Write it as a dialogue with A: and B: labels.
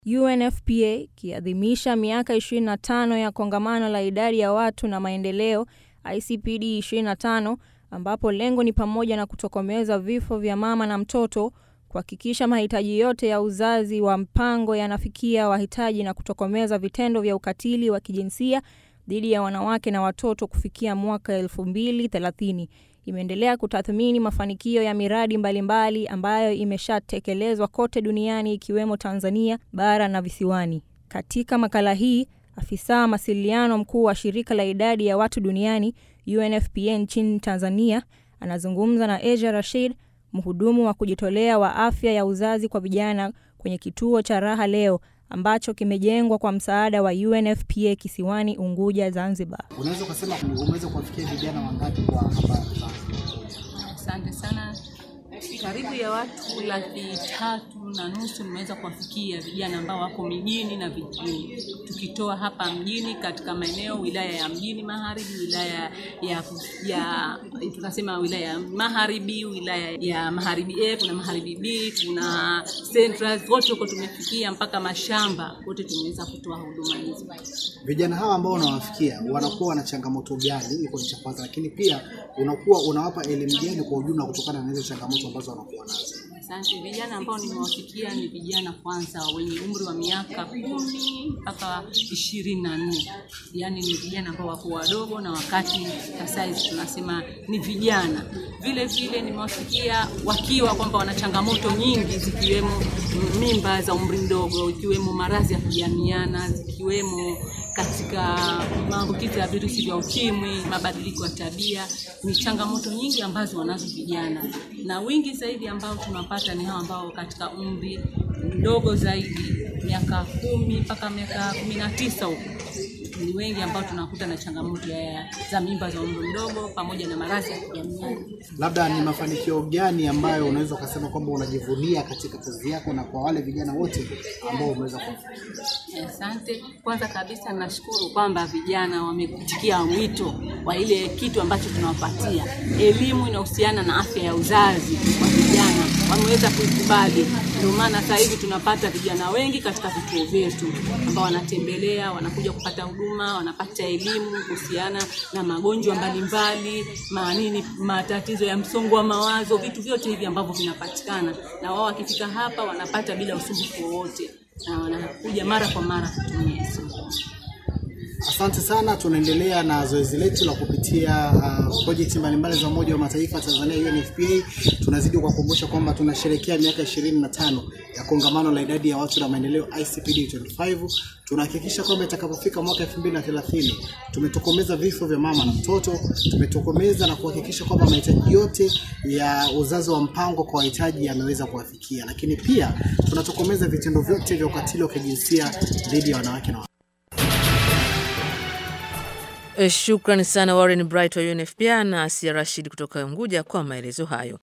A: UNFPA ikiadhimisha miaka 25 ya kongamano la idadi ya watu na maendeleo ICPD 25 ambapo lengo ni pamoja na kutokomeza vifo vya mama na mtoto, kuhakikisha mahitaji yote ya uzazi wa mpango yanafikia wahitaji na kutokomeza vitendo vya ukatili wa kijinsia dhidi ya wanawake na watoto kufikia mwaka 2030. Imeendelea kutathmini mafanikio ya miradi mbalimbali mbali ambayo imeshatekelezwa kote duniani ikiwemo Tanzania bara na visiwani. Katika makala hii, afisa mawasiliano mkuu wa shirika la idadi ya watu duniani UNFPA nchini Tanzania anazungumza na Asia Rashid, mhudumu wa kujitolea wa afya ya uzazi kwa vijana kwenye kituo cha Raha Leo ambacho kimejengwa kwa msaada wa UNFPA kisiwani Unguja, Zanzibar.
B: Unaweza ukasema umeweza kuwafikia vijana wangapi kwa hapa?
C: Asante sana. Karibu ya watu laki tatu na nusu nimeweza kuwafikia vijana ambao wako mijini na vijijini, tukitoa hapa mjini katika maeneo wilaya ya mjini magharibi, wilaya ya, ya tunasema wilaya ya magharibi, wilaya ya magharibi A, kuna magharibi B, kuna central, wote huko tumefikia mpaka mashamba, wote tumeweza kutoa huduma hizo.
B: Vijana hawa ambao unawafikia wanakuwa wana changamoto gani? Iko ni cha kwanza, lakini pia unakuwa unawapa elimu gani kwa ujumla kutokana na hizo changamoto ambazo wanakuwa nazo?
C: Asante. Vijana ambao nimewafikia ni vijana kwanza wenye umri wa miaka kumi mpaka ishirini na nne yaani ni vijana ambao wako wadogo, na wakati sasa hizi tunasema ni vijana. Vile vile nimewafikia wakiwa kwamba wana changamoto nyingi zikiwemo mimba za umri mdogo, ikiwemo maradhi ya kujamiana, zikiwemo katika maambukizi ya virusi vya ukimwi, mabadiliko ya tabia. Ni changamoto nyingi ambazo wanazo vijana, na wingi zaidi ambao tunapata ni hao ambao katika umri mdogo zaidi, miaka kumi mpaka miaka kumi na tisa huko ni wengi ambao tunakuta na changamoto ya za mimba za umri mdogo pamoja na maradhi ya kujamiana.
B: Labda ni mafanikio gani ambayo unaweza ukasema kwamba unajivunia katika kazi yako na kwa wale vijana wote ambao umeweza kuwafikia?
C: Asante. Kwanza kabisa nashukuru kwamba vijana wamekutikia mwito wa ile kitu ambacho tunawapatia elimu inahusiana na afya ya uzazi kwa vijana, wameweza kuikubali. Ndio maana sasa hivi tunapata vijana wengi katika vituo vyetu ambao wanatembelea, wanakuja kupata huduma, wanapata elimu kuhusiana na magonjwa mbalimbali, manini, matatizo ya msongo wa mawazo, vitu vyote hivi ambavyo vinapatikana, na wao wakifika hapa wanapata bila usumbufu wowote na wanakuja mara kwa mara kutumia hizo.
B: Asante sana. Tunaendelea na zoezi letu la kupitia uh, projekti mbalimbali za Umoja wa Mataifa Tanzania UNFPA. Tunazidi kuwakumbusha kwamba tunasherehekea miaka ishirini na tano ya kongamano la idadi ya watu na maendeleo ICPD 25. Tunahakikisha kwamba itakapofika mwaka 2030 tumetokomeza vifo vya mama na mtoto, tumetokomeza na kuhakikisha kwamba mahitaji yote ya uzazi wa mpango kwa wahitaji yameweza kuwafikia, lakini pia tunatokomeza vitendo vyote vya ukatili wa kijinsia dhidi ya wanawake na
D: Shukrani sana Warren Bright wa UNFPA na Asia Rashid kutoka Unguja kwa maelezo hayo.